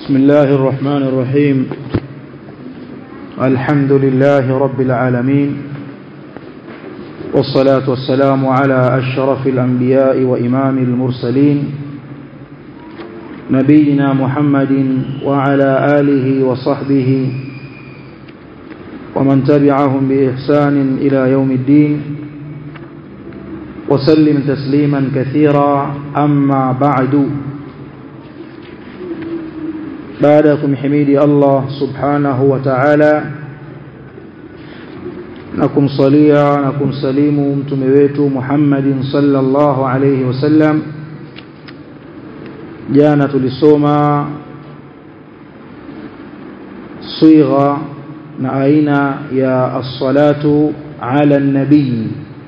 بسم الله الرحمن الرحيم الحمد لله رب العالمين والصلاة والسلام على أشرف الأنبياء وإمام المرسلين نبينا محمد وعلى آله وصحبه ومن تبعهم بإحسان إلى يوم الدين وسلم تسليما كثيرا أما بعد بعدكم حميدي الله سبحانه وتعالى نكم صليا نكم سليم متمويت محمد صلى الله عليه وسلم jana tulisoma sigha na aina ya as-salatu ala an-nabii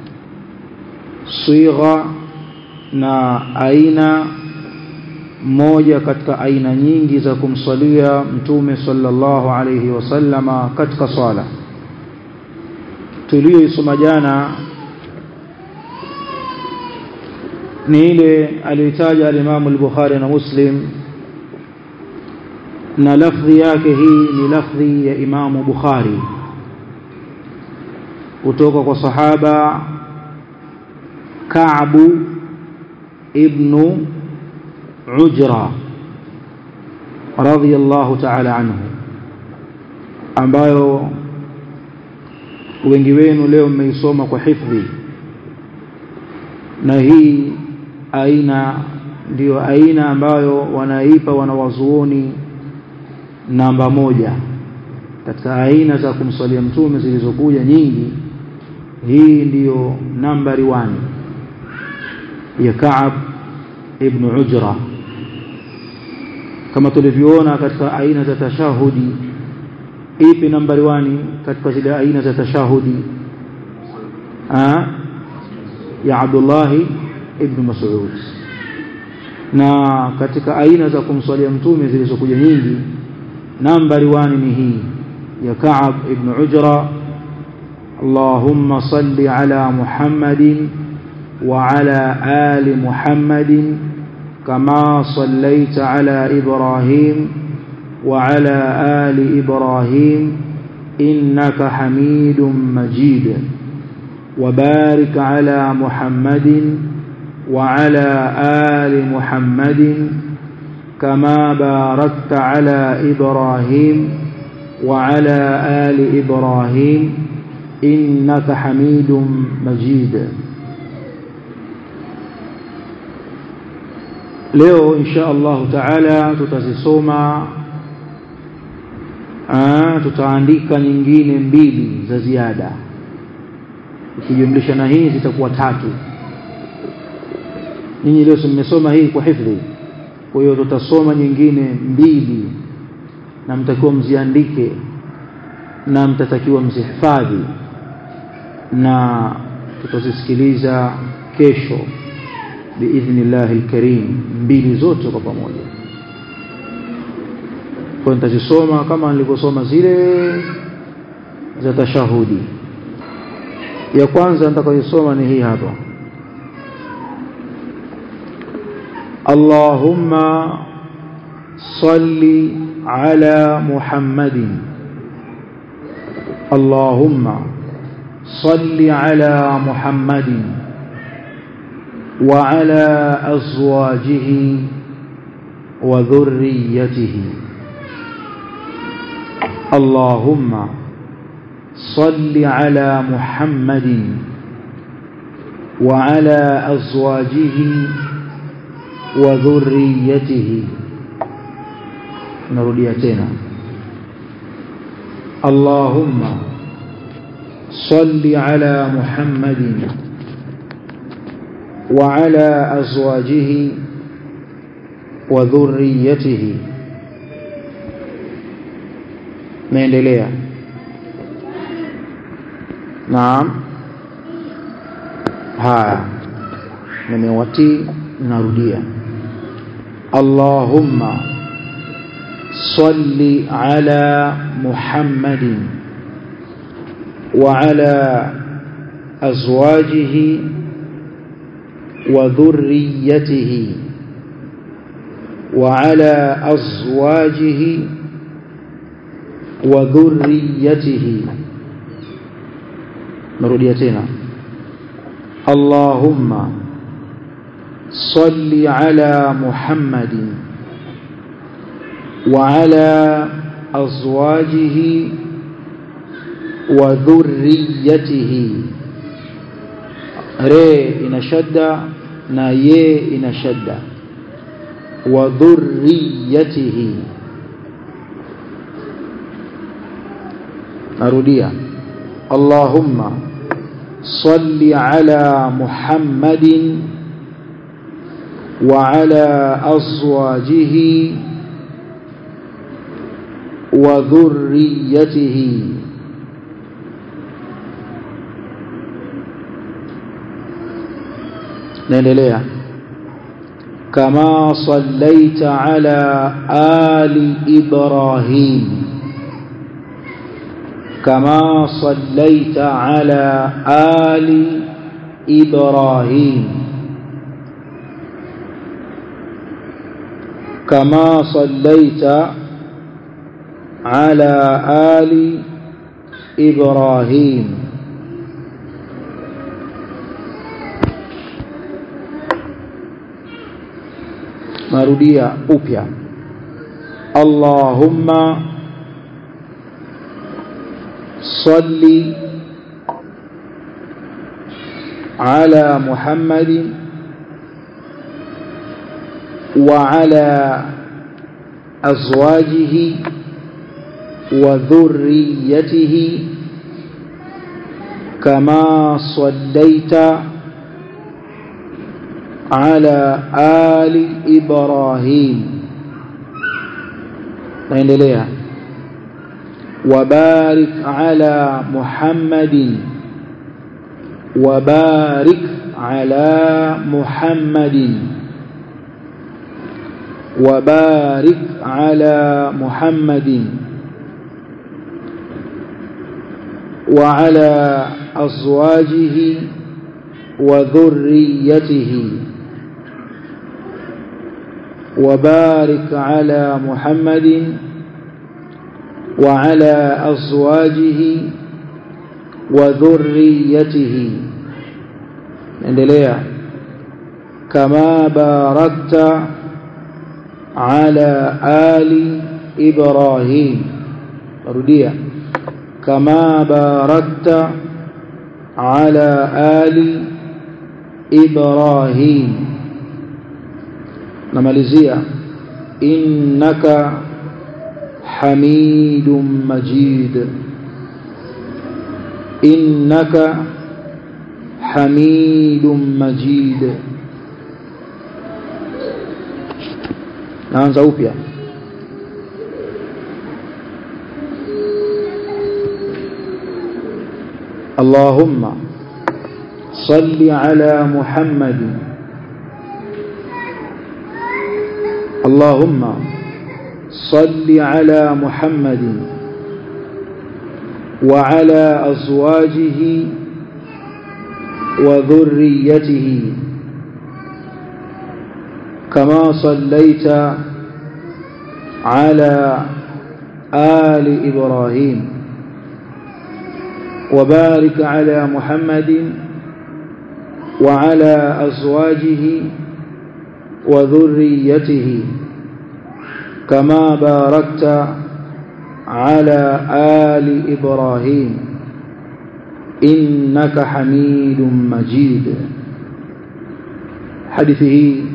sigha na aina moja katika aina nyingi za kumsalia mtume sallallahu alayhi wasallama katika swala tuliyoisoma jana ni ile aliyotaja al-Imam al-Bukhari na Muslim na lafdhi yake hii ni lafdhi ya Imam Bukhari kutoka kwa sahaba Ka'b ibn Ujra radiyallahu ta'ala anhu ambayo wengi wenu leo mmeisoma kwa hifdhi na hii aina ndiyo aina ambayo wanaipa wanawazuoni namba moja katika aina za kumswalia mtume zilizokuja nyingi hii ndiyo nambari 1 ya Ka'ab ibn Ujra kama tulivyoona katika aina za tashahudi ipi nambari 1 katika zile aina za tashahudi ah ya Abdullah ibn Mas'ud na katika aina za kumswalia mtume zilizokuja nyingi nambari 1 ni hii ya Ka'ab ibn Ujra اللهم صل على محمد وعلى آل محمد كما صليت على إبراهيم وعلى آل إبراهيم إنك حميد مجيد وبارك على محمد وعلى آل محمد كما باركت على إبراهيم وعلى آل إبراهيم إنك حميد مجيد leo insha Allah taala tutazisoma tutaandika nyingine mbili za ziada ukijumlisha na hii zitakuwa tatu nyinyi leo mmesoma hii kwa hifdhi kwa hiyo tutasoma nyingine mbili na mtakiwa mziandike na mtatakiwa mzihifadhi na tutazisikiliza kesho biidhnillahi alkarim mbili zote kwa pamoja kwa nitazisoma kama nilivyosoma zile za tashahudi ya kwanza nitakayosoma ni hii hapa Allahumma salli ala Muhammadin Allahumma salli ala Muhammadin وعلى أزواجه وذريته اللهم صل على محمد وعلى أزواجه وذريته نرديتنا اللهم صل على محمد وعلى أزواجه وذريته naendelea naam haya nimewatii narudia Allahumma salli ala Muhammadin wa ala azwajihi وذريته وعلى أزواجه وذريته مروديتنا اللهم صل على محمد وعلى أزواجه وذريته re ina shadda na ye ina shadda wa dhurriyatihi narudia allahumma salli ala muhammadin wa ala azwajihi wa dhurriyatihi naendelea kama sallaita ala ali ibrahim kama sallaita ala ali ibrahim kama sallaita ala ali ibrahim narudia upya Allahumma salli ala Muhammadin wa ala azwajihi wa dhurriyyatihi kama sallaita على آل إبراهيم naendelea وبارك على محمد وبارك على محمد وبارك على محمد وعلى أزواجه وذريته وبارك على محمد وعلى أزواجه وذريته endelea كما باركت على آل إبراهيم روديا كما باركت على آل إبراهيم namalizia innaka hamidum majid innaka hamidum majid naanza upya اللهم صل على محمد اللهم صل على محمد وعلى أزواجه وذريته كما صليت على آل إبراهيم وبارك على محمد وعلى أزواجه وذريته كما باركت على آل إبراهيم إنك حميد مجيد حديثه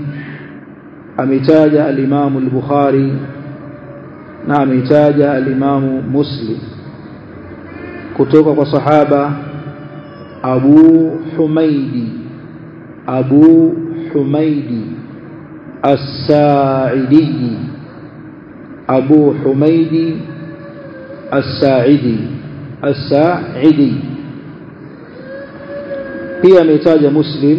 أمتاج الإمام البخاري نعم أمتاج الإمام مسلم كتوك وصحابة أبو حميدي أبو حميدي الساعدي أبو حميد الساعدي الساعدي pia ametaja muslim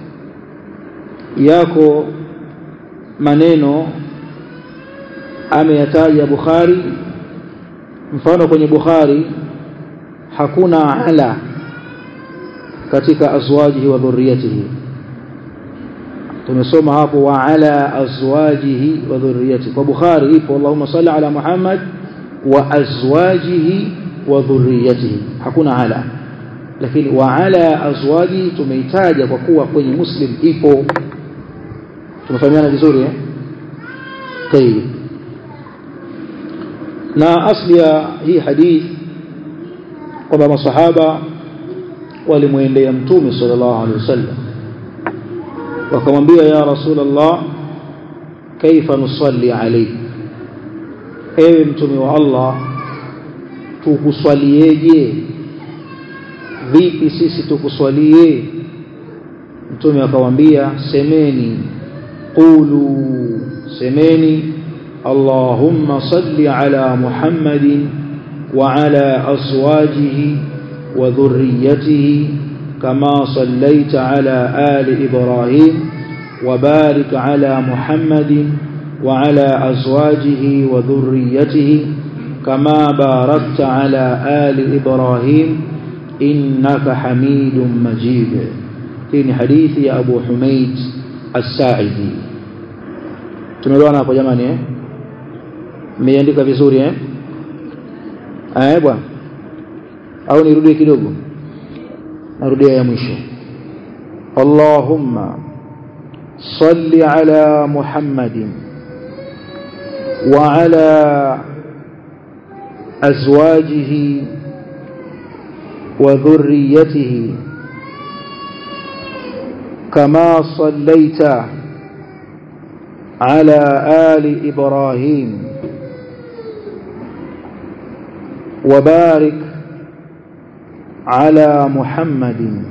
yako maneno ameyataja bukhari mfano kwenye bukhari hakuna ala katika azwajihi wa dhurriyatihi tumesoma hapo wa ala azwajihi wa dhurriyyatihi kwa Bukhari ipo Allahumma salli ala Muhammad wa azwajihi wa dhurriyyatihi hakuna ala lakini wa ala azwajihi tumeitaja kwa kuwa kwenye Muslim ipo tumefahamiana vizuri eh tayeb na asli ya hii hadith kwamba masahaba walimwendea mtume sallallahu alaihi wasallam wakamwambia ya rasulullah kaifa nusalli alayk ewe mtume wa Allah tukuswalieje vipi sisi tukuswalie mtume akamwambia semeni qulu semeni اللهم صل على محمد وعلى أزواجه وذريته كما صليت على آل إبراهيم وبارك على محمد وعلى أزواجه وذريته كما باركت على آل إبراهيم إنك حميد مجيد في حديث يا أبو حميد الساعدي tumeelewana hapo jamani eh mmeiandika vizuri eh eh bwana au nirudie kidogo narudia ya mwisho Allahumma salli ala Muhammadin wa ala azwajihi wa dhurriyyatihi kama sallaita على آل إبراهيم وبارك على محمد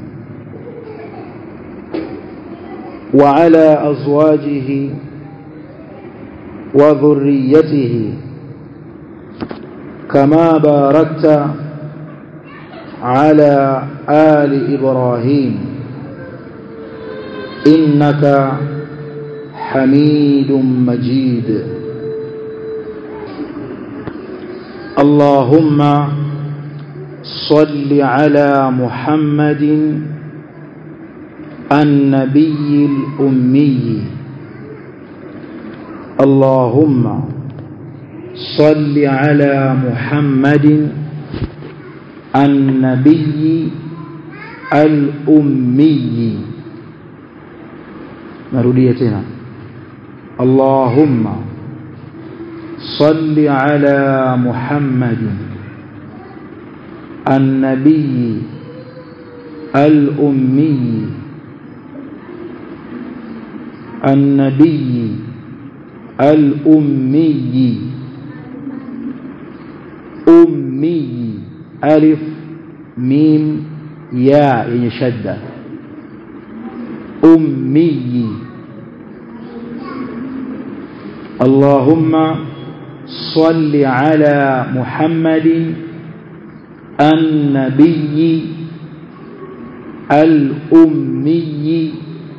وعلى أزواجه وذريته كما باركت على آل إبراهيم إنك حميد مجيد اللهم صل على محمد النبي الأمي اللهم صل على محمد النبي الأمي نروديه تena اللهم صل على محمد النبي الأمي النبي الأمي أمي ألف ميم ياء يعني شدة أمي اللهم صل على محمد النبي الأمي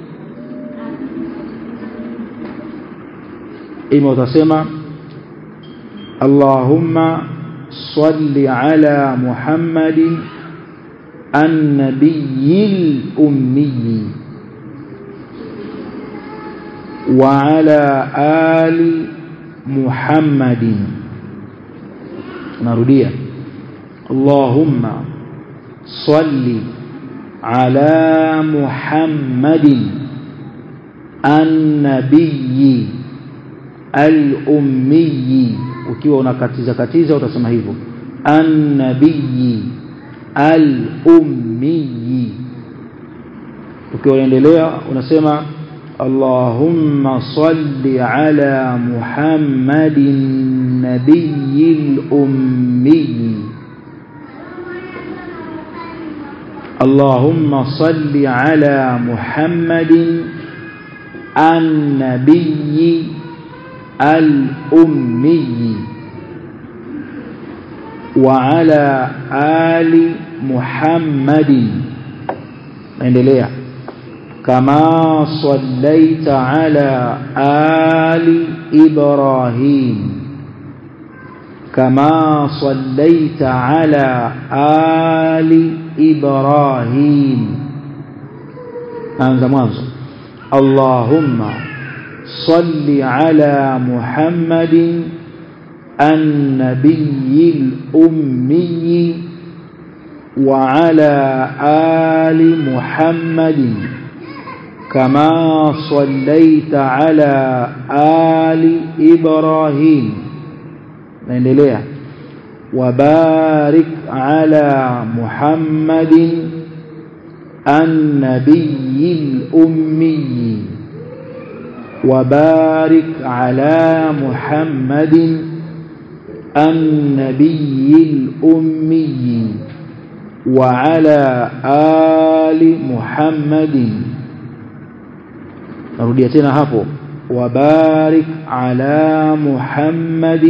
إما وتسمى اللهم صل على محمد النبي الأمي وعلى آل محمد نرديه اللهم صل على محمد النبي الأمي ukiwa unakatiza katiza utasema hivyo annabii al-ummi ukiwa unaendelea unasema اللهم صل على محمد النبي الأمي اللهم صل على محمد النبي الأمي وعلى آل محمد endelea كما صليت على آل إبراهيم كما صليت على آل إبراهيم أنت منظر Allahumma salli ala Muhammadin النبي الأمي وعلى آل محمد كما صليت على آل إبراهيم نendelea وبارك على محمد النبي الأمي وبارك على محمد النبي الأمي وعلى آل محمد نرudيا tena hapo وبارك على محمد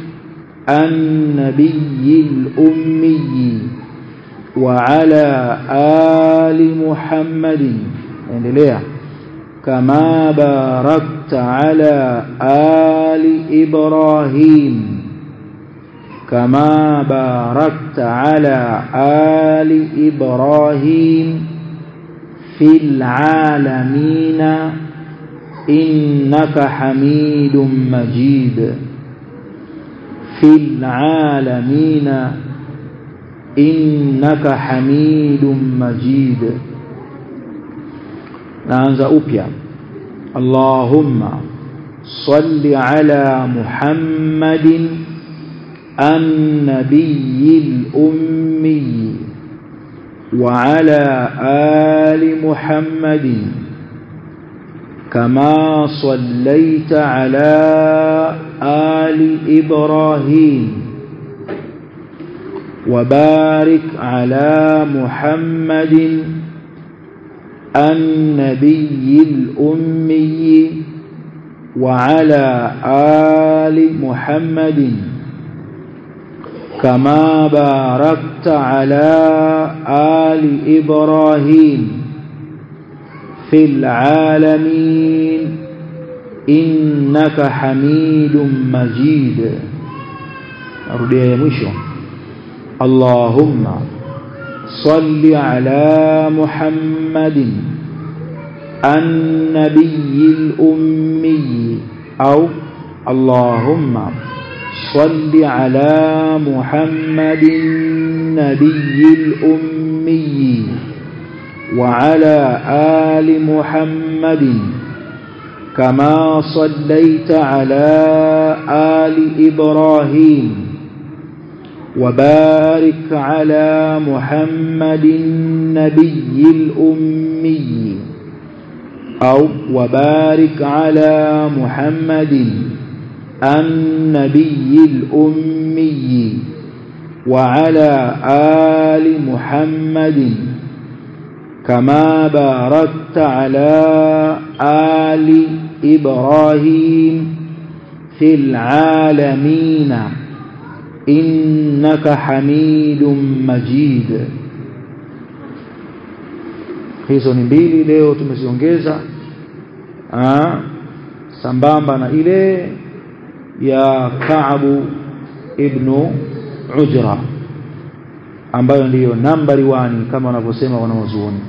النبي الأمي وعلى آل محمد endelea كما باركت على آل إبراهيم كما باركت على آل إبراهيم في العالمين إنك حميد مجيد في العالمين إنك حميد مجيد نانزا أوبيا اللهم صل على محمد النبي الأمي وعلى آل محمد كما صليت على آل إبراهيم وبارك على محمد النبي الأمي وعلى آل محمد كما باركت على آل إبراهيم في العالمين إنك حميد مجيد أرضي يا مشو اللهم صل على محمد النبي الأمي أو اللهم صل على محمد النبي الأمي وعلى آل محمد كما صليت على آل إبراهيم وبارك على محمد النبي الأمي أو وبارك على محمد النبي الأمي وعلى آل محمد كما باركت على آل إبراهيم في العالمين إنك حميد مجيد hizo ni mbili leo tumeziongeza sambamba na ile ya Kaabu ibnu Ujra ambayo ndiyo nambari wani kama wanavyosema wanaozuoni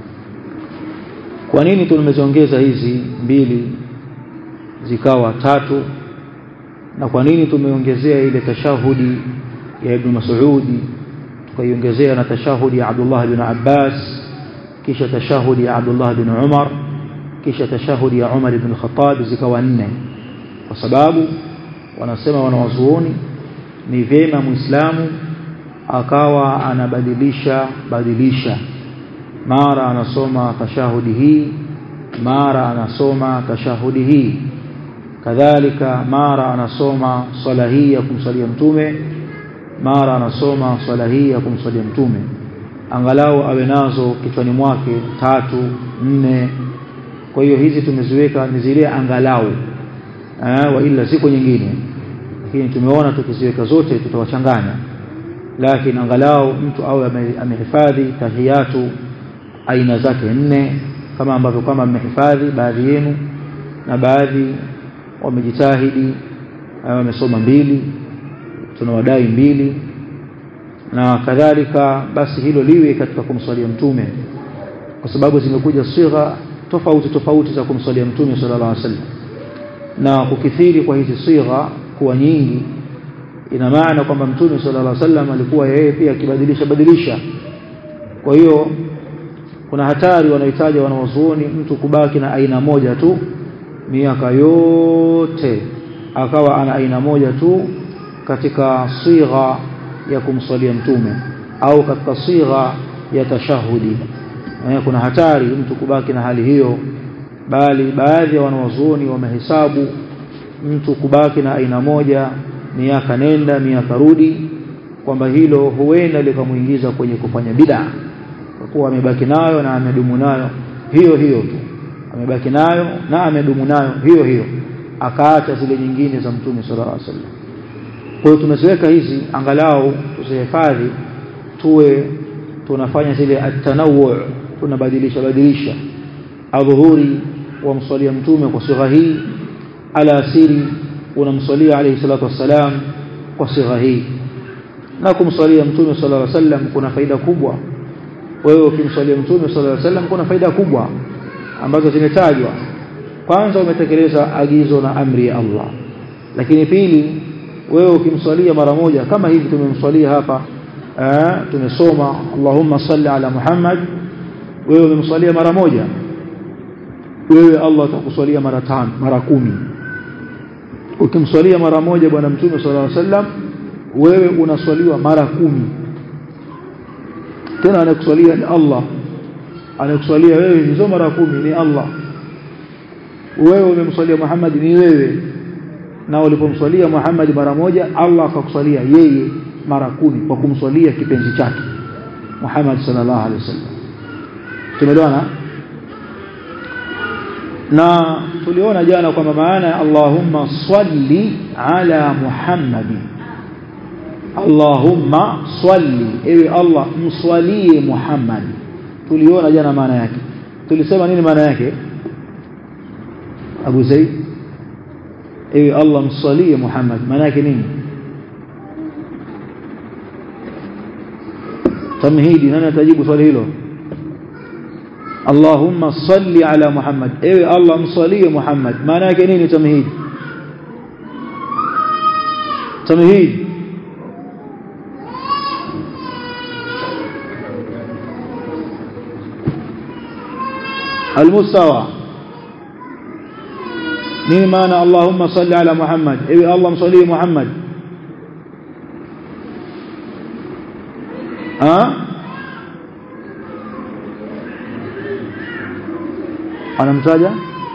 kwa nini tumeziongeza hizi mbili zikawa tatu na kwa nini tumeongezea ile tashahudi ya Ibn Mas'udi tukaiongezea na tashahudi ya Abdullah bin Abbas kisha tashahudi ya Abdullah bin Umar kisha tashahudi ya Umar ibn Khattab zikawa nne kwa sababu wanasema wanawazuoni ni vyema muislamu akawa anabadilisha badilisha mara anasoma tashahudi hii mara anasoma tashahudi hii kadhalika mara anasoma swala hii ya kumsalia mtume mara anasoma swala hii ya kumsalia mtume angalau awe nazo kichwani mwake tatu nne kwa hiyo hizi tumeziweka ni zile angalau eh, wa ila ziko nyingine lakini tumeona tukiziweka zote tutawachanganya lakini angalau mtu awe amehifadhi tahiyatu aina zake nne kama ambavyo kama mmehifadhi baadhi yenu na baadhi wamejitahidi wamesoma mbili tunawadai mbili na kadhalika basi hilo liwe katika kumswalia mtume kwa sababu zimekuja sigha tofauti tofauti za kumsalia mtume sallallahu alaihi wasallam na kukithiri kwa hizi sigha kuwa nyingi ina maana kwamba mtume sallallahu alaihi wasallam alikuwa yeye pia akibadilisha badilisha kwa hiyo kuna hatari wanahitaji wanawazuoni mtu kubaki na aina moja tu miaka yote akawa ana aina moja tu katika sigha ya kumsalia mtume au katika sigha ya tashahudi eh, kuna hatari mtu kubaki na hali hiyo bali baadhi ya wanawazuoni wamehesabu mtu kubaki na aina moja miaka nenda miaka rudi kwamba hilo huenda likamuingiza kwenye kufanya bid'a kwa kuwa amebaki nayo na amedumu nayo hiyo hiyo tu amebaki nayo na amedumu nayo hiyo hiyo akaacha zile nyingine za mtume sallallahu alaihi wasallam kwa hiyo tumeziweka hizi angalau tuzihifadhi tuwe tunafanya zile atanawu tunabadilisha badilisha adhuhuri wamswalia mtume kwa sigha hii alasiri unamswalia alayhi salatu wassalam kwa sigha hii na kumswalia mtume sallallahu alaihi wasallam kuna faida kubwa wewe ukimswalia mtume sallallahu alaihi wasallam kuna faida kubwa ambazo zimetajwa kwanza umetekeleza agizo na amri ya Allah lakini pili wewe ukimswalia mara moja kama hivi tumemswalia hapa eh, tumesoma Allahumma salli ala Muhammad wewe umemswalia mara moja wewe Allah atakuswalia mara tano mara kumi ukimswalia mara moja bwana mtume sallallahu alaihi wasallam wewe unaswaliwa mara kumi tena anakuswalia ni Allah anakuswalia wewe hizo mara kumi ni Allah wewe umemswalia Muhammad ni wewe na ulipomswalia Muhammad mara moja Allah akakuswalia yeye mara kumi kwa kumswalia kipenzi chake Muhammad sallallahu alaihi wasallam tumeelewana na tuliona jana kwamba maana ya Allahumma salli ala Muhammadi Allahumma salli ewe Allah mswalie Muhammad tuliona jana maana yake tulisema nini maana yake Abu Zaid ewe Allah mswalie Muhammad maana yake nini tamhidi nani atajibu swali hilo Allahumma salli ala Muhammad ewe Allah msalie Muhammad maana yake nini tamhid tamhid المستوى nini maana Allahumma salli ala Muhammad ewe Allah msalie Muhammad ah anamtaja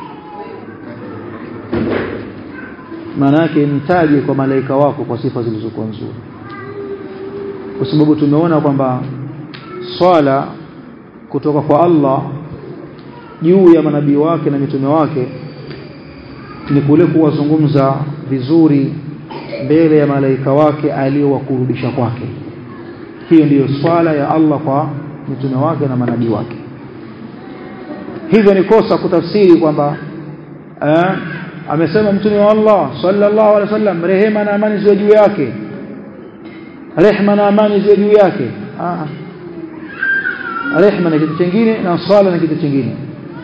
maana yake mtaje kwa malaika wako kwa sifa zilizokuwa nzuri kwa sababu tumeona kwamba swala kutoka kwa Allah juu ya manabii wake na mitume wake ni kule kuwazungumza vizuri mbele ya malaika wake aliyowakurudisha kwake hiyo ndiyo swala ya Allah kwa mitume wake na manabii wake hivyo ni kosa kutafsiri kwamba eh, amesema mtume wa Allah sallallahu alaihi wasallam rehema na amani ziwe juu yake rehema na amani ziwe juu yake ah rehema ni kitu kingine na swala ni kitu kingine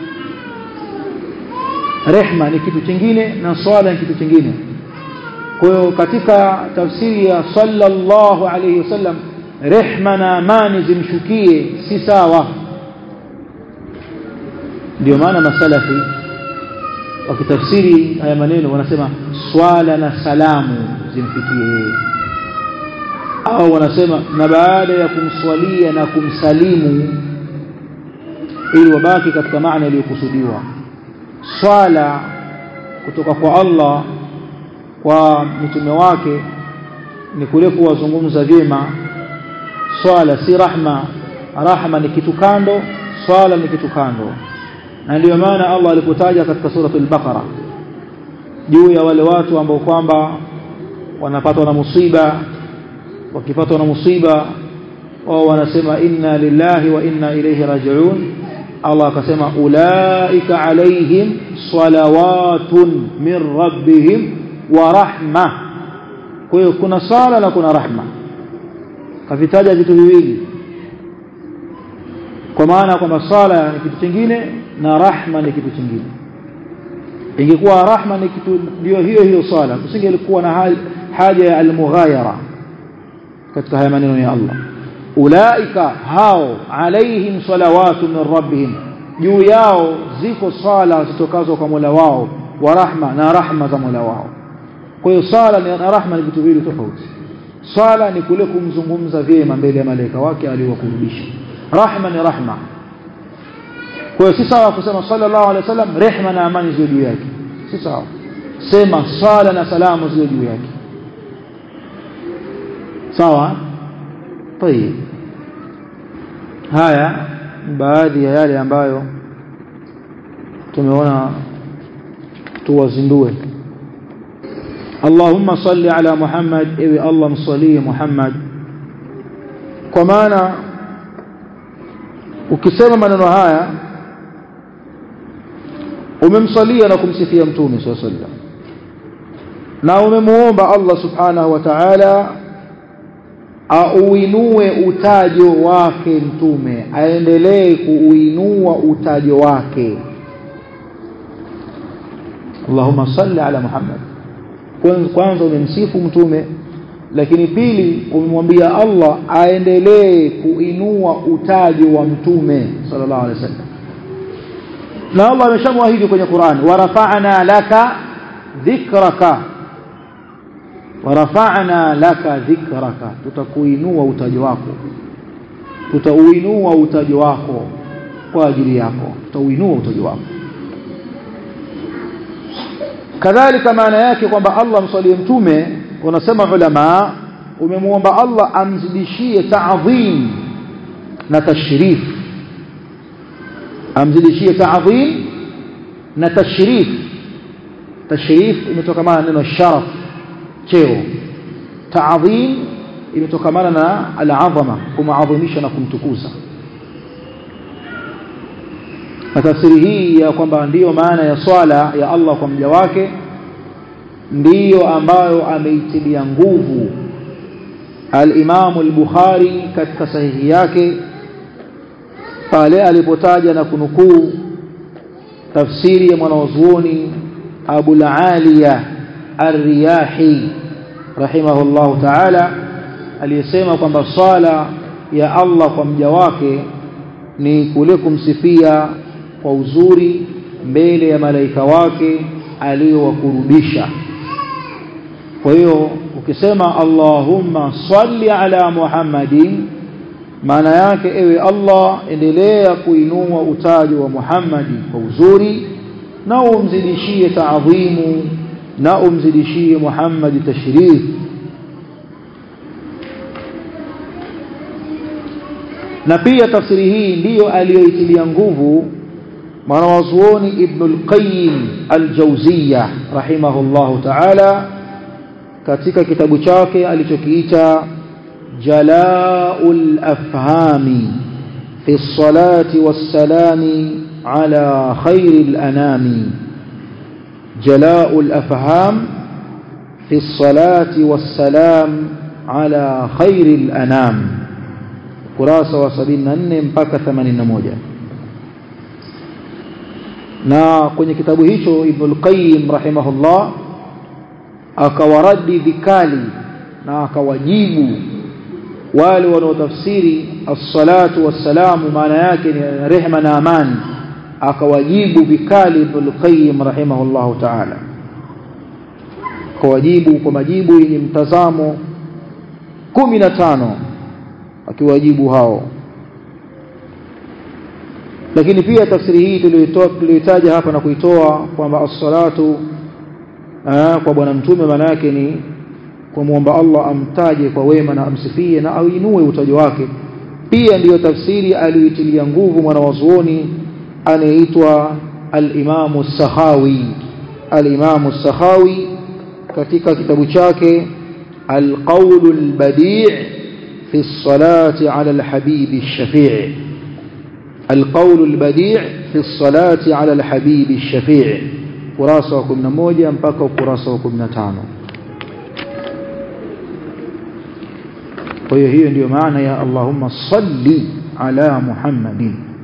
rehema ni kitu kingine na swala ni kitu kingine kwa hiyo katika tafsiri ya sallallahu alaihi wasallam rehema na amani zimshukie si sawa ndio maana masalafi wakitafsiri haya maneno wanasema swala na salamu zimfikie yeye au wanasema na baada ya kumswalia na kumsalimu ili wabaki katika maana iliyokusudiwa swala kutoka kwa Allah kwa mitume wake ni kule kuwazungumza vyema swala si rahma rahma ni kitu kando swala ni kitu kando na ndio maana Allah alipotaja katika suratul Baqara juu ya wale watu ambao kwamba wanapatwa na musiba wakipatwa na musiba wao wanasema inna lillahi wa inna ilayhi raji'un Allah akasema ulaika alaihim salawatun min rabbihim wa rahma kwa hiyo kuna sala na kuna rahma kavitaja vitu viwili kwa maana kwamba sala ni kitu kingine na rahma ni kitu kingine ingekuwa rahma ni kitu ndio hiyo hiyo sala kusingelikuwa na haja ya almughayara katika haya maneno ya Allah ulaika hao alaihim salawatu min rabbihim juu yao ziko sala zitokazo kwa Mola wao wa rahma na rahma za Mola wao kwa hiyo sala na rahma ni vitu viwili tofauti sala ni kule kumzungumza vyema mbele ya malaika wake aliyowakurubisha rahma ni rahma kwa hiyo si sawa kusema sallallahu alaihi wasallam rehma na amani ziwe juu yake si sawa sema sala na salamu ziwe juu yake sawa طيب haya baadhi ya yale ambayo tumeona tuwazindue Allahumma salli ala Muhammad ewe Allah msalie Muhammad kwa maana ukisema maneno haya umemsalia na kumsifia mtume sallallahu alaihi wasallam na umemuomba Allah subhanahu wa ta'ala auinue utajo wake mtume aendelee kuuinua utajo wake Allahumma salli ala Muhammad kwanza umemsifu mtume lakini pili umemwambia Allah aendelee kuinua utajo wa mtume sallallahu alaihi wasallam na Allah ameshamwahidi kwenye Qur'an warafa'na laka dhikraka warafa'na laka dhikraka tutakuinua utajo wako tutauinua utajo wako kwa ajili yako tutauinua utajo wako kadhalika maana yake kwamba Allah msalie mtume wanasema ulama umemuomba Allah amzidishie ta'dhim na tashrif amzidishie ta'dhim na tashrif tashrif imetokana na neno sharaf cheo ta'dhim imetokana na al-azama kumaadhimisha na kumtukuza na tafsiri hii ya kwamba ndiyo maana ya swala ya Allah kwa mja wake ndiyo ambayo ameitilia nguvu al-Imam al-Bukhari katika sahihi yake pale alipotaja na kunukuu tafsiri ya mwanazuoni Abu al-Aliya ar-Riyahi rahimahullahu ta'ala aliyesema kwamba swala ya Allah kwa mja wake ni kule kumsifia kwa uzuri mbele ya malaika wake aliyowakurubisha kwa hiyo ukisema Allahumma salli ala Muhammadin maana yake ewe Allah endelea kuinua utajo wa Muhammadi kwa uzuri na umzidishie taadhimu na umzidishie Muhammadi tashrif na pia tafsiri hii ndiyo aliyoitilia nguvu mwanawazuoni Ibn al-Qayyim al-Jawziyya rahimahullahu ta'ala katika kitabu chake alichokiita Jala'ul Afhami fi salati was-salami ala khairil anami Jala'ul Afham fi salati was-salam ala khairil anam kurasa wa 74 mpaka 81 na kwenye kitabu hicho Ibn al-Qayyim rahimahullah akawaradi vikali na akawajibu wale wanaotafsiri as-salatu was-salamu maana yake ni rehma na amani akawajibu vikali Ibn al-Qayyim rahimahullah ta'ala akawajibu kwa majibu yenye mtazamo 15 akiwajibu hao lakini pia tafsiri hii tuliyoitaja hapa na kuitoa kwamba as-salatu kwa bwana mtume maana yake ni kumwomba Allah amtaje kwa wema na amsifie na auinue utajo wake pia ndiyo tafsiri aliyoitilia nguvu mwanawazuoni anayeitwa al-Imam as-Sakhawi al-Imam as-Sakhawi katika kitabu chake al-Qawl al-Badi' fi as-salati 'ala al-habib ash-shafi' القول البديع في الصلاة على الحبيب الشفيع kurasa wa 11 mpaka ukurasa wa 15 kwa hiyo hiyo ndiyo maana ya Allahumma salli ala Muhammadin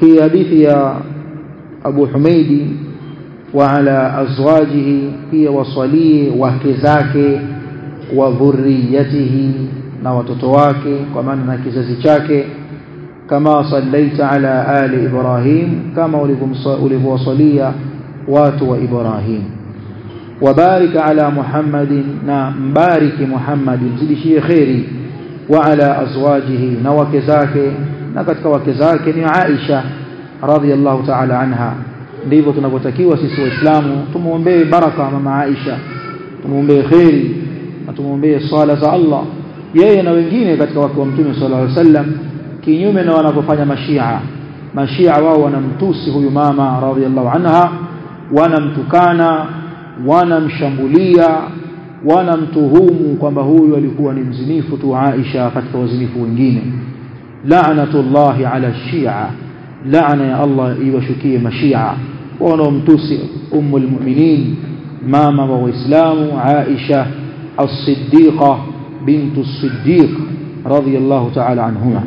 hii hadithi ya Abu Humaidi wa ala azwajihi pia wasalie wake zake wa dhurriyatihi na watoto wake kwa maana na kizazi chake kama sallaita ala ali ibrahim kama ulivyowasalia watu wa ibrahim وبارك على محمد نا مبارك محمد زدشيه خيري وعلى ازواجه na wake zake na katika wake zake ni Aisha radhiallahu ta'ala anha ndivyo tunavyotakiwa sisi waislamu tumuombee baraka mama Aisha tumuombee khairi na tumuombee swala za Allah yeye na wengine katika wake wa mtume sallallahu alaihi wasallam kinyume na wanavyofanya mashia mashia wao wanamtusi huyu mama radhiallahu anha wanamtukana wanamshambulia wanamtuhumu kwamba huyu alikuwa ni mzinifu tu Aisha katika wazinifu wengine la'natullahi ala shia laana ya Allah iwashukie mashia wanaomtusi ummul mu'minin mama wa waislamu Aisha as-siddiqa bintu as-siddiq radiyallahu ta'ala anhuma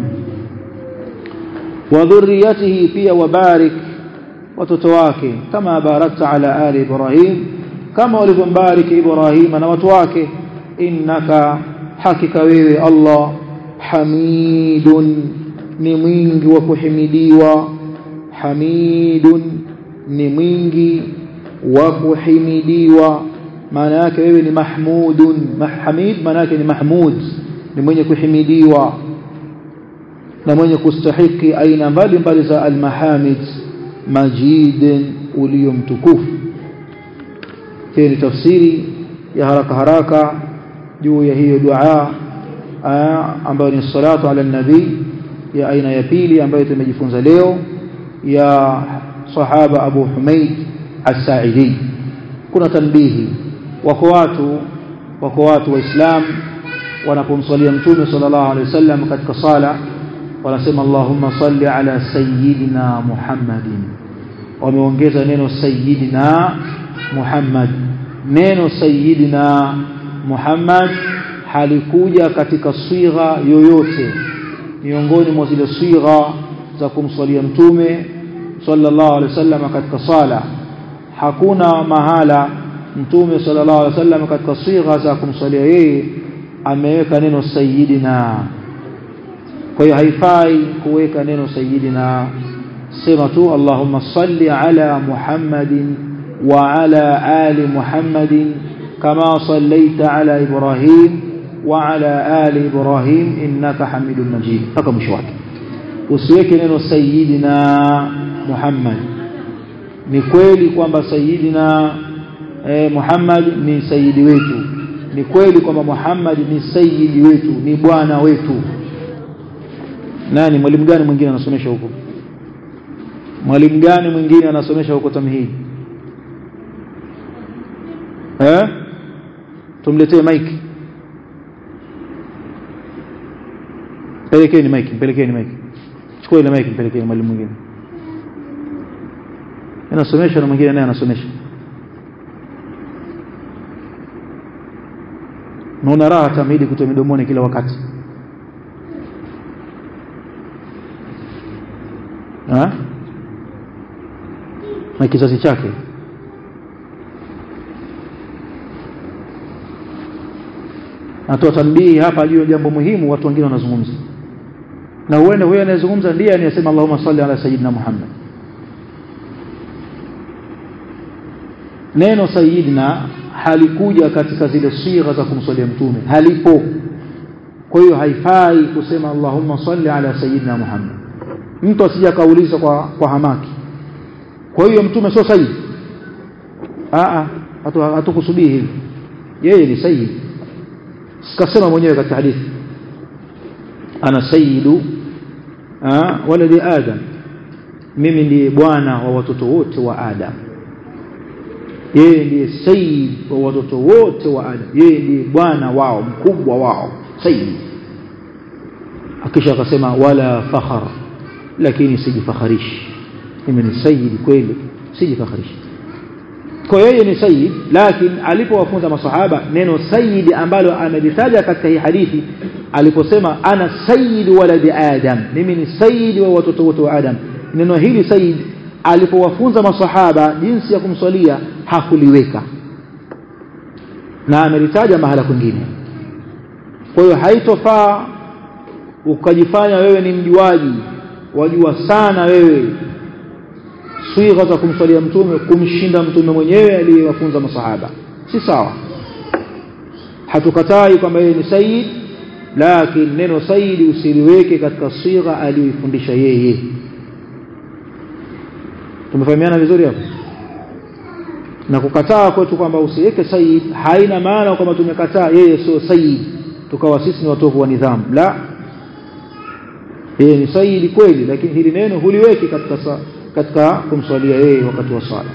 wa dhurriyyatihi pia wabarik watoto wake kama barakta ala ali ibrahim kama walivyombariki ibrahim na watu wake innaka hakika wewe Allah hamidun ni mwingi wa kuhimidiwa hamidun ni mwingi wa kuhimidiwa maana yake wewe ni mahmudun hamid maana yake ni mahmud ni mwenye kuhimidiwa na mwenye kustahiki aina mbalimbali za almahamid majid ulio mtukufu hii ni tafsiri ya haraka haraka juu ya hiyo dua ambayo ni salatu ala nabii ya aina ya pili ambayo tumejifunza leo ya sahaba Abu Humaid As-Sa'idi kuna tanbihi wako watu wako watu waislam wanapomsalia mtume sallallahu alaihi wasallam katika sala wanasema Allahumma salli ala sayyidina Muhammadin wameongeza neno sayyidina Muhammad neno sayyidina Muhammad halikuja katika swigha yoyote miongoni mwa zile swigha za kumswalia mtume sallallahu alaihi wasallam katika sala hakuna mahala mtume sallallahu alaihi wasallam katika swigha za kumswalia yeye ameweka neno sayyidina kwa hiyo haifai kuweka neno sayyidina sema tu Allahumma salli ala Muhammadin wa ala ali Muhammadin kama sallaita ala Ibrahim wa ala ali Ibrahim innaka Hamidum Majid mpaka mwisho wake usiweke neno sayyidina Muhammad ni kweli kwamba sayyidina eh, Muhammad ni sayyidi wetu ni kweli kwamba Muhammad ni sayyidi wetu ni bwana wetu nani mwalimu gani mwingine anasomesha huko mwalimu gani mwingine anasomesha huko tamhidi eh tumletee mike pelekeni mike pelekeni mike chukua ile mike pelekeni mwalimu mwingine anasomesha na mwingine naye anasomesha naona raha tamhidi kutoa midomoni kila wakati ha? na kizazi chake natoa tanbihi hapa juu ya jambo muhimu watu wengine wanazungumza na huenda huyo anayezungumza ndiye anayesema Allahumma salli ala sayyidina Muhammad neno sayyidina halikuja katika zile sigha za kumswalia mtume halipo kwa hiyo haifai kusema Allahumma salli ala sayyidina Muhammad mtu asija kauliza kwa kwa hamaki kwa hiyo mtume sio sayyid a a hatukusudii hivi yeye ni sayyid sikasema mwenyewe katika hadithi ana sayyidu waladi adam mimi ndiye bwana wa watoto wote wa adam yeye ndiye sayyid wa watoto wote wa adam yeye ndiye bwana wao mkubwa wao sayyid akisha akasema wala fakhar lakini sijifakharishi mimi ni sayyid kweli sijifakharishi kwa yeye ni sayyid lakini alipowafunza masahaba neno sayyid ambalo amelitaja katika hii hadithi aliposema ana sayyid waladi adam mimi ni sayyid wa watoto wote wa adam neno hili sayyid alipowafunza masahaba jinsi ya kumswalia hakuliweka na amelitaja mahala kwingine kwa hiyo haitofaa ukajifanya wewe ni mjuaji wajua sana wewe swigha za kumswalia mtume kumshinda mtume mwenyewe aliyewafunza masahaba si sawa hatukatai kwamba yeye ni sayyid lakini neno sayyid usiliweke katika sigha aliyoifundisha yeye tumefahamiana vizuri hapo na kukataa kwetu kwamba usiweke sayyid haina maana kwamba tumekataa yeye sio sayyid tukawa sisi ni watovu wa nidhamu la yeye ni sayyid kweli lakini hili neno huliweki katika sa, katika kumswalia yeye wakati wa sala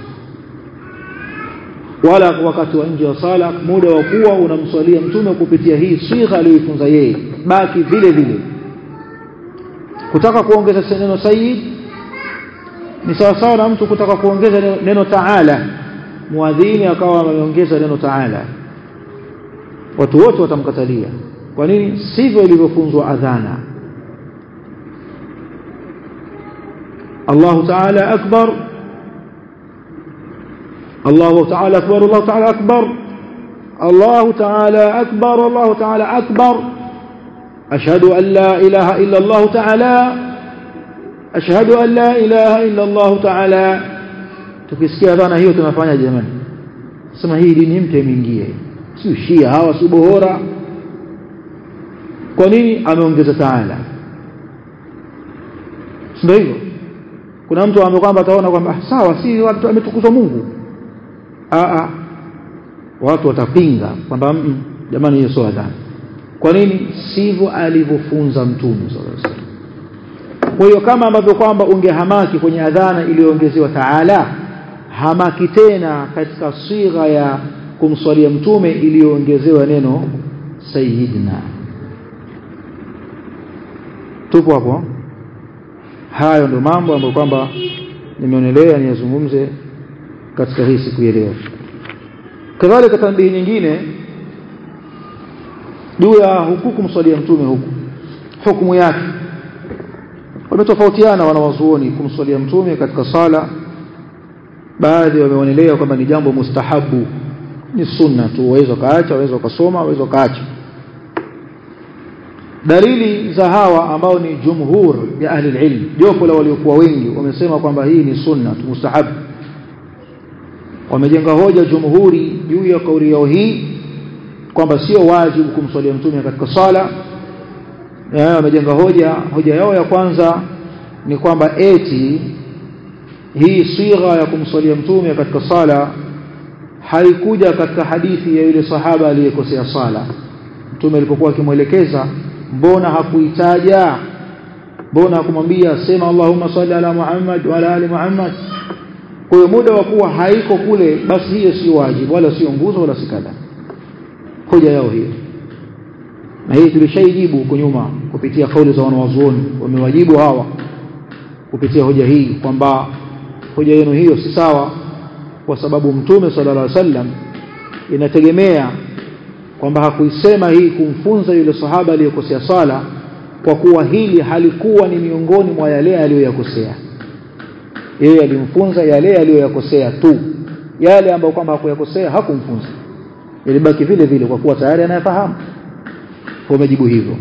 wala wakati wa nje wa sala muda wa kuwa unamswalia mtume kupitia hii sigha aliyoifunza yeye baki vile vile kutaka kuongeza neno sayyid ni sawa sawa na mtu kutaka kuongeza neno, neno taala muadhini akawa ameongeza neno taala watu wote watamkatalia kwa nini sivyo ilivyofunzwa adhana الله تعالى أكبر الله تعالى أكبر الله تعالى أكبر الله تعالى أكبر الله تعالى أكبر أشهد أن لا إله إلا الله تعالى أشهد أن لا إله إلا الله تعالى tukisikia dhana hiyo tunafanya jamani sema hii dini mpya imeingia si shia hawa si bohora kwa nini ameongeza taala ndio hivyo kuna mtu ambaye kwamba ataona kwamba sawa si watu ametukuzwa Mungu a watu watapinga kwamba jamani hiyo sio adhabu kwa nini sivyo alivyofunza mtume sallallahu alaihi wasallam kwa hiyo kama ambavyo kwamba ungehamaki kwenye adhana iliyoongezewa taala hamaki tena katika sigha ya kumswalia mtume iliyoongezewa neno sayyidina tupo hapo hayo ndio mambo ambayo kwamba nimeonelea niyazungumze katika hii siku ya leo kadhalika tambihi nyingine juu ya huku kumswalia mtume huku hukumu yake wametofautiana wanawazuoni kumswalia mtume katika sala baadhi wameonelea kwamba ni jambo mustahabu ni sunna tu waweza kaacha waweza ukasoma waweza ukaacha dalili za hawa ambao ni jumhur ya ahli ilm jopo la waliokuwa wengi wamesema kwamba hii ni sunna tu mustahabu wamejenga hoja jumhuri juu ya kauli yao hii kwamba sio wajibu kumswalia mtume katika sala wamejenga hoja hoja yao ya kwanza ni kwamba eti hii sigha ya kumswalia mtume katika sala haikuja katika hadithi ya yule sahaba aliyekosea sala mtume alipokuwa akimwelekeza mbona hakuitaja mbona hakumwambia sema Allahumma salli ala Muhammad wa ala ali Muhammad kwa hiyo muda wa kuwa haiko kule basi hiyo si wajibu wala sio nguzo wala si kadha hoja yao hiyo na hii tulishaijibu huko nyuma kupitia kauli za wanawazuoni wamewajibu hawa kupitia hoja hii kwamba hoja yenu hiyo si sawa kwa sababu mtume sallallahu alaihi wasallam inategemea kwamba hakuisema hii kumfunza yule sahaba aliyekosea sala kwa kuwa hili halikuwa ni miongoni mwa yale aliyoyakosea yeye alimfunza yale aliyoyakosea tu yale ambayo kwamba hakuyakosea hakumfunza ilibaki vile vile kwa kuwa tayari anayafahamu wamejibu hivyo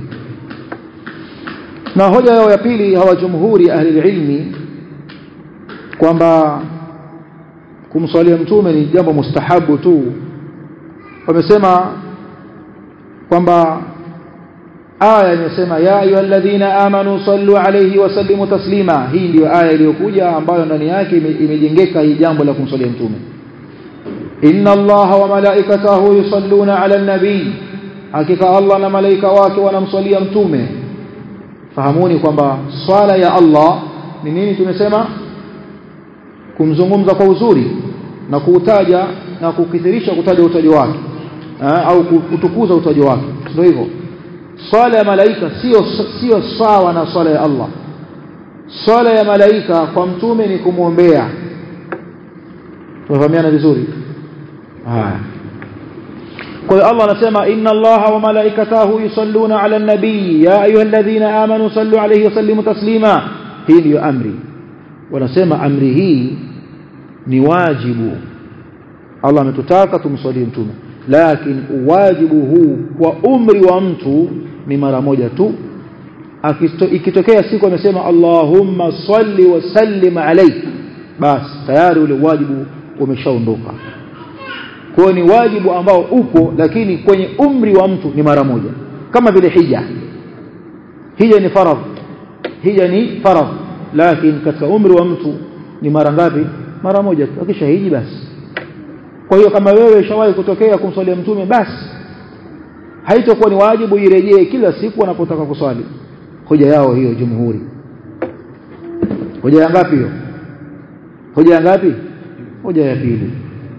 na hoja yao ya pili hawa jumhuri ahli ilmi kwamba kumswalia mtume ni jambo mustahabu tu wamesema kwamba aya imesema ya ayyuhalladhina amanu sallu alayhi wa sallimu taslima hii ndiyo aya iliyokuja ambayo ndani yake imejengeka hii jambo la kumswalia mtume inna allaha wa malaikatahu yusalluna ala nabii hakika allah na malaika wake wanamswalia mtume fahamuni kwamba swala ya allah ni nini tumesema kumzungumza kwa uzuri na kuutaja na kukithirisha kutaja utajo wake au kutukuza utajo wake ndio hivyo swala ya malaika sio sio sawa na swala ya Allah swala ya malaika kwa mtume ni kumwombea tunafahamiana vizuri haya kwa hiyo Allah anasema inna Allaha wa malaikatahu yusalluna ala nabii ya ayyuhalladhina amanu sallu alayhi wa sallimu taslima hii ndiyo amri wanasema amri hii ni wajibu Allah ametutaka tumswalie mtume lakini wajibu huu kwa umri wa mtu ni mara moja tu ikitokea siku amesema Allahumma salli wa sallim alayhi basi tayari ule wajibu umeshaondoka kwa ni wajibu ambao upo lakini kwenye umri wa mtu ni mara moja kama vile hija hija ni faradh hija ni faradh lakini katika umri wa mtu ni mara ngapi mara moja tu akisha hiji basi kwa hiyo kama wewe shawahi kutokea kumswalia mtume basi haitakuwa ni wajibu irejee kila siku wanapotaka kuswali hoja yao hiyo jumhuri hoja ya ngapi hiyo hoja ya ngapi hoja ya pili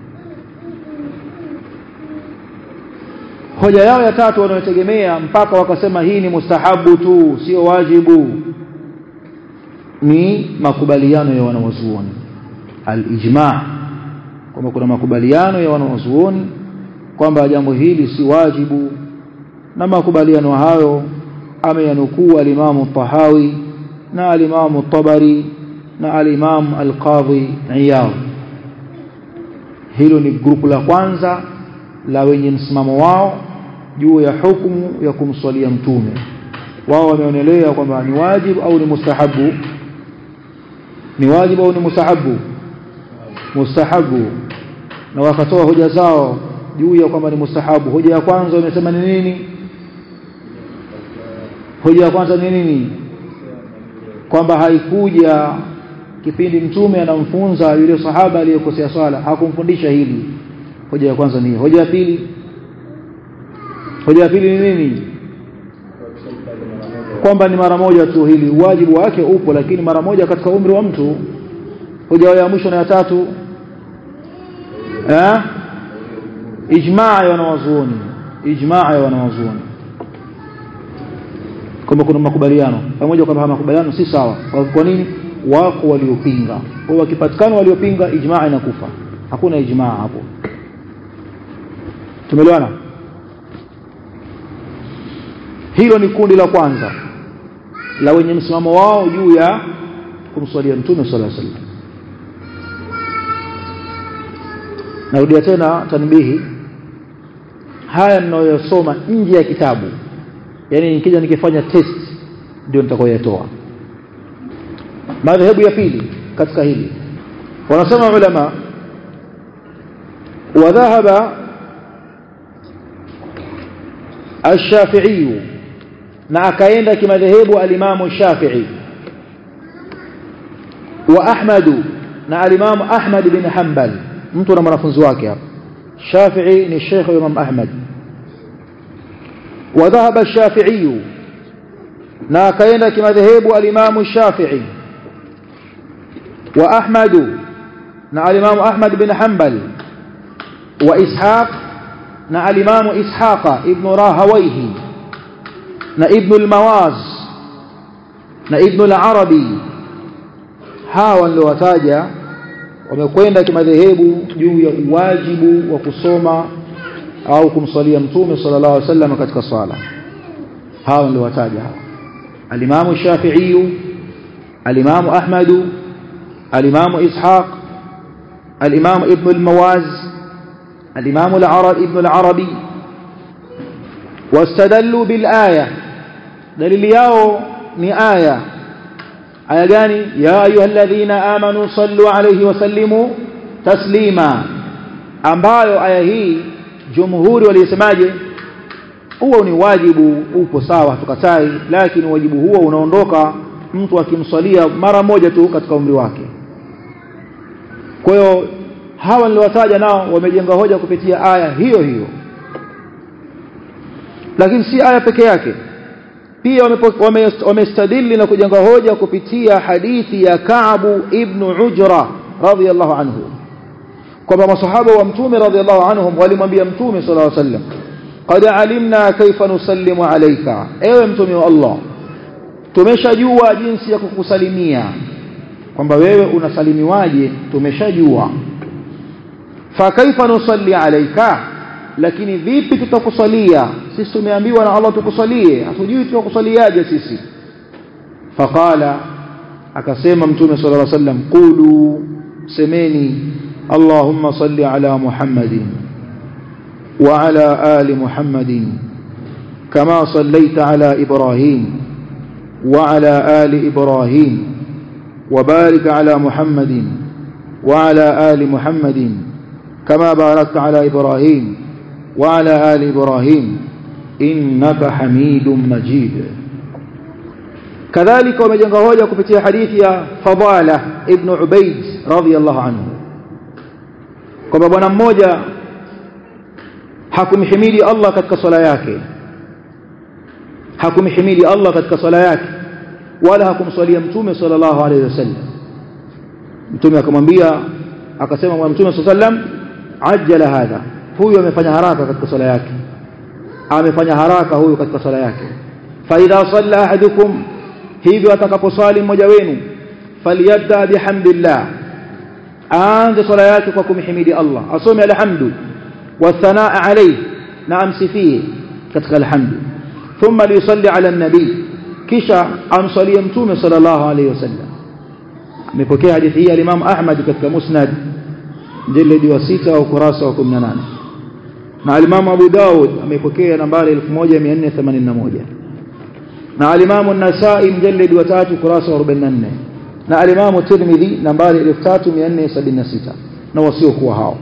hoja yao ya tatu wanayotegemea mpaka wakasema hii ni mustahabu tu sio wajibu ni makubaliano ya wanawazuoni al-ijma' kwamba kuna makubaliano ya wanawazuoni kwamba jambo hili si wajibu na makubaliano hayo ameyanukuu al-Imam tahawi na al-Imam tabari na al-Imam al-Qadhi Iyad hilo ni grupu la kwanza la wenye msimamo wao juu ya hukumu ya kumswalia mtume wao wameonelea kwamba ni wajibu au ni mustahabu ni wajibu au ni mustahabu mustahabu na wakatoa hoja zao juu ya kwamba ni mustahabu hoja ya kwanza wamesema ni nini hoja ya kwanza ni nini kwamba haikuja kipindi mtume anamfunza yule sahaba aliyekosea swala hakumfundisha hili hoja ya kwanza ni hoja ya pili hoja ya pili ni nini kwamba ni mara moja tu hili wajibu wake upo lakini mara moja katika umri wa mtu hoja ya mwisho na ya tatu eh ijmaa ya wanawazuoni ijmaa ya wanawazuoni kwamba kuna makubaliano pamoja kwamba makubaliano si sawa kwa nini wako waliopinga kwa wakipatikana waliopinga ijmaa inakufa hakuna ijmaa hapo tumeelewana hilo ni kundi la kwanza la wenye msimamo wao juu ya kumswalia mtume sallallahu alaihi wasallam narudia tena tanbihi haya ninayosoma nje ya kitabu yani nikija nikifanya test ndio nitakayoyatoa madhehebu ya pili katika hili wanasema ulama wadhahaba الشافعي na akaenda kimadhehebu alimamu Shafi'i wa Ahmad na alimamu Ahmad bin Hanbal mtu na mwanafunzi wake hapa Shafi'i ni Sheikh wa Imam Ahmad wa dhahaba Shafi'i na akaenda kimadhehebu alimamu Shafi'i wa Ahmad na alimamu Ahmad bin Hanbal wa Ishaq na alimamu Ishaqa ibn Rahawayhi na ibn al-Mawaz na ibn al-Arabi hawa ndio wataja wamekwenda kimadhehebu juu ya uwajibu wa kusoma au kumsalia mtume sallallahu alaihi wasallam katika sala hawa ndio wataja hawa al-Imam Shafi'i al-Imam Ahmad al-Imam Ishaq al-Imam ibn al-Mawaz الإمام العربي ابن العربي واستدلوا بالآية دليل ياو ni aya aya gani ya ayyuhalladhina amanu sallu alayhi wa sallimu taslima ambayo aya hii jumhuri walisemaje huo ni wajibu upo sawa tukatai lakini wajibu huo unaondoka mtu akimswalia mara moja tu katika umri wake kwa hiyo hawa niliwataja nao wamejenga hoja kupitia aya hiyo hiyo lakini si aya peke yake pia wamestadili na kujenga hoja kupitia hadithi ya Ka'bu ibn Ujra radhiyallahu anhu kwamba masahaba wa mtume radhiyallahu anhum walimwambia mtume sallallahu alaihi wasallam qad alimna kaifa nusallimu alayka ewe mtume wa Allah tumeshajua jinsi ya kukusalimia kwamba wewe unasalimiwaje tumeshajua fa kaifa nusalli alayka lakini vipi tutakusalia sisi tumeambiwa na Allah tukusalie hatujui tutakusaliaje sisi faqala akasema mtume sallallahu alaihi wasallam qulu semeni allahumma salli ala muhammadin wa ala ali muhammadin kama sallaita ala ibrahim wa ala ali ibrahim وبارك على محمد وعلى آل محمد كما باركت على إبراهيم وعلى آل إبراهيم إنك حميد مجيد كذلك ومجنغ هوجة كفتي حديث فضالة ابن عبيد رضي الله عنه kwamba bwana mmoja hakumhimidi Allah katika swala yake hakumhimidi Allah katika swala yake wala hakumswalia mtume sallallahu alaihi wasallam mtume akamwambia akasema bwana mtume sallallahu alaihi wasallam ajjala hadha huyu amefanya haraka katika swala yake amefanya haraka huyu katika swala yake fa idha salla ahadukum hivyo atakaposwali mmoja wenu falyabda bihamdillah aanze swala yake kwa kumhimidi Allah asome alhamdu wathanaa alayhi na amsifie katika alhamdu thumma liyusalli ala an-nabi kisha amsalie mtume sallallahu alayhi wasallam amepokea hadithi hii al-Imam Ahmad katika Musnad jildi wa 6 au kurasa wa 18 na al-Imam Abu Daud amepokea nambari 1481 na al-Imam An-Nasa'i mjallid wa 3 kurasa wa 44 na al-Imam Tirmidhi nambari 3476 na wasio kuwa hao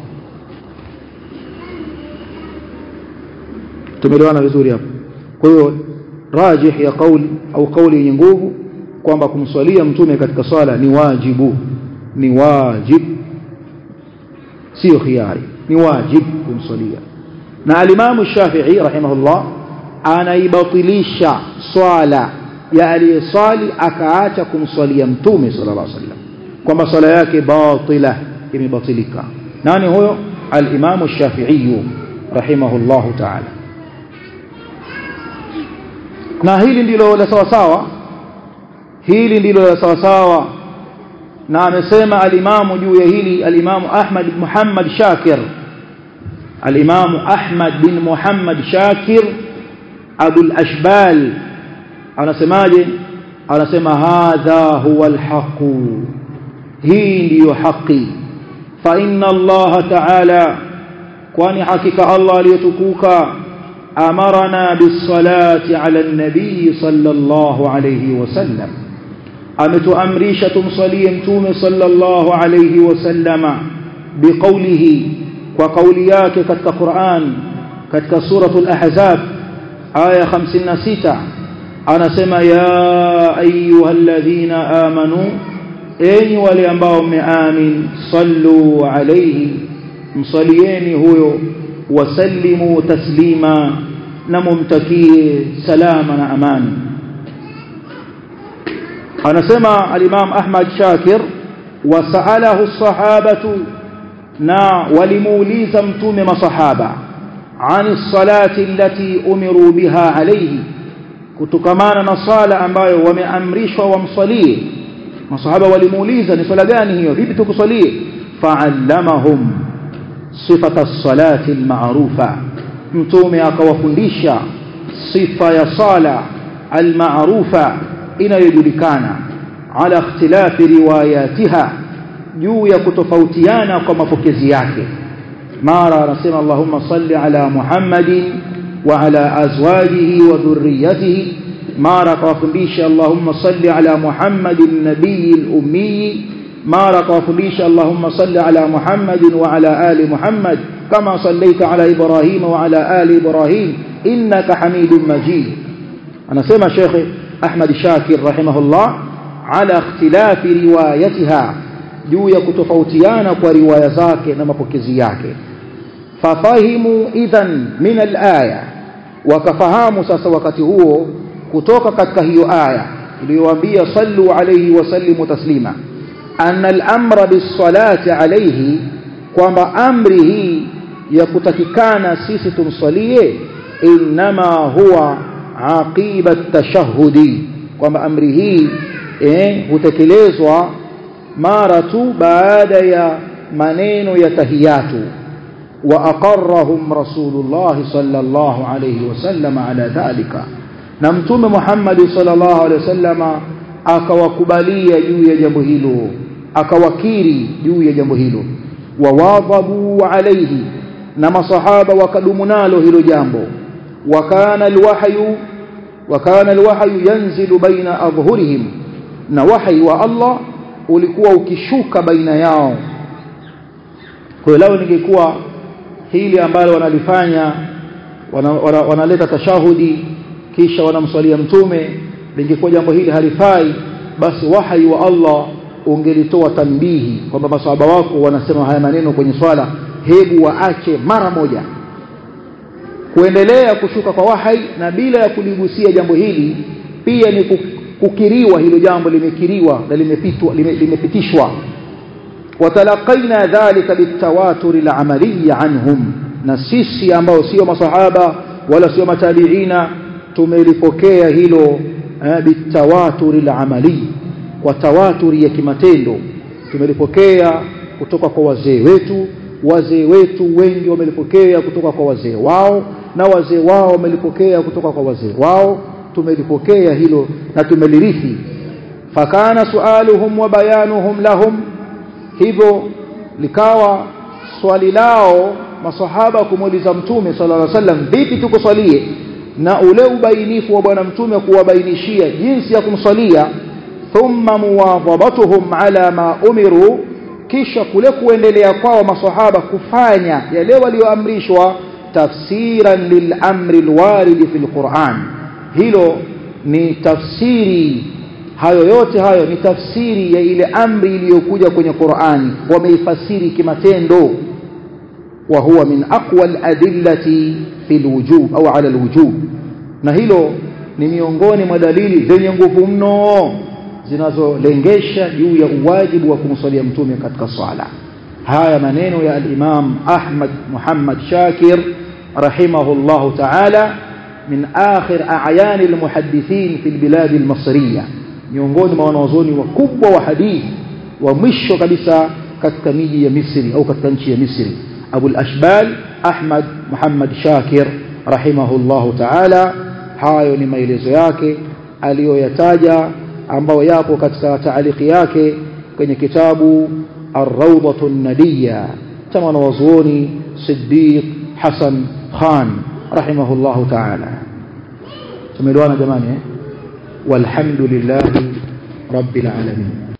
tumeelewana vizuri hapo kwa hiyo rajih ya kauli au kauli yenye nguvu kwamba kumswalia mtume katika swala ni wajibu ni wajib sio khiari ni wajib kumswalia na alimamu Shafi'i rahimahullah anaibatilisha swala ya aliyeswali akaacha kumswalia mtume sallallahu alaihi wasallam kwamba swala yake batila imebatilika nani huyo alimamu Shafi'i rahimahullahu ta'ala na hili ndilo la sawa sawa hili ndilo la sawa sawa na amesema alimamu juu ya hili alimamu Ahmad bin Muhammad Shakir alimamu Ahmad bin Muhammad Shakir Abu al-Ashbal anasemaje anasema hadha huwa al-haq hii ndiyo haki fa inna Allah ta'ala kwani hakika Allah aliyetukuka أمرنا بالصلاة على النبي صلى الله عليه وسلم أمت أمريشة صلي توم صلى الله عليه وسلم بقوله وقولياك كتك قرآن كتك سورة الأحزاب آية خمسين ستة أنا سمى يا أيها الذين آمنوا أين ولينبهم آمن صلوا عليه مصليين هو وسلموا تسليما نممتكيه سلاما امان anasema al-Imam Ahmad Shakir wasalahu as-sahabatu na walimuuliza mtume masahaba ani salati allati umiru biha alayhi kutokamana na sala ambayo wameamrishwa wamsalie masahaba walimuuliza ni swala gani hiyo vipi tukusalie fa'allamahum sifata salati almaarufa mtume akawafundisha sifa ya sala almaarufa inayojulikana ala ikhtilafi riwayatiha juu ya kutofautiana kwa mapokezi yake mara anasema Allahumma salli ala Muhammadin wa ala azwajihi wa dhurriyyatihi mara akawafundisha Allahumma salli ala Muhammadin nabiyil ummi mara akawafundisha Allahumma salli ala Muhammadin wa ala ali Muhammad kama sallaita ala Ibrahim wa ala ali Ibrahim innaka Hamidum Majid anasema Sheikh Ahmad Shakir rahimahullah ala ikhtilafi riwayatiha juu ya kutofautiana kwa riwaya zake na mapokezi yake fafahimu idhan min alaya wakafahamu sasa wakati huo kutoka katika hiyo aya iliyowaambia sallu alayhi wa sallimu taslima anna al-amra bis-salati alayhi kwamba amri hii ya kutakikana sisi tumsalie inma huwa aqiba at-tashahhudi kwamba amri hii eh hutekelezwa mara tu baada ya maneno ya tahiyatu wa aqarrahum rasulullah sallallahu alayhi wasallam ala dhalika na mtume Muhammad sallallahu alayhi wasallama akawakubalia juu ya jambo hilo akawakiri juu ya jambo hilo wawadhabu alayhi na masahaba wakadumu nalo hilo jambo wakana alwahyu wakana alwahyu yanzilu baina adhhurihim na wahyi wa Allah ulikuwa ukishuka baina yao kwa hiyo leo ningekuwa hili ambalo wanalifanya wanaleta wana, wana, wana tashahudi kisha wanamswalia mtume lingekuwa jambo hili halifai basi wahyi wa Allah ungelitoa tanbihi kwamba maswahaba wako wanasema haya maneno kwenye swala hebu waache mara moja kuendelea kushuka kwa wahai na bila ya kuligusia jambo hili pia ni kukiriwa hilo jambo limekiriwa na limepitwa lime, limepitishwa watalaqaina dhalika bitawatur alamali anhum na sisi ambao sio masahaba wala sio matabiina tumelipokea hilo eh, bitawatur alamali kwa tawaturi ya kimatendo tumelipokea kutoka kwa wazee wetu wazee wetu wengi wamelipokea kutoka kwa wazee wao na wazee wao wamelipokea kutoka kwa wazee wao tumelipokea hilo na tumelirithi fakana sualuhum wa bayanuhum lahum hivyo likawa swali lao masahaba kumuuliza mtume sallallahu alaihi wasallam vipi tukuswalie na ule ubainifu wa bwana mtume kuwabainishia jinsi ya kumswalia thumma muwadhabatuhum ala ma umiru kisha kule kuendelea kwao masahaba kufanya yale walioamrishwa tafsiran lilamri alwarid fi alquran hilo ni tafsiri hayo yote hayo ni tafsiri ya ile amri iliyokuja kwenye Qur'an wameifasiri kimatendo wa huwa min aqwa aladillati fi alwujub au ala alwujub na hilo ni miongoni mwa dalili zenye nguvu mno zinazolengesha juu ya uwajibu wa kumswalia mtume katika swala haya maneno ya al-Imam Ahmad Muhammad Shakir rahimahullah ta'ala min akhir a'yan al-muhaddithin fi al-bilad al-masriyah miongoni mwa wanazuoni wakubwa wa hadithi wa mwisho kabisa katika miji ya Misri au katika nchi ya Misri Abu al-Ashbal Ahmad Muhammad Shakir rahimahullah ta'ala hayo ni maelezo yake aliyoyataja ambayo yapo katika taaliki yake kwenye kitabu Ar-Rawdatu an-Nadiyya cha mwanazuoni Siddiq Hassan Khan rahimahullahu ta'ala tumeelewana jamani eh walhamdulillahi rabbil alamin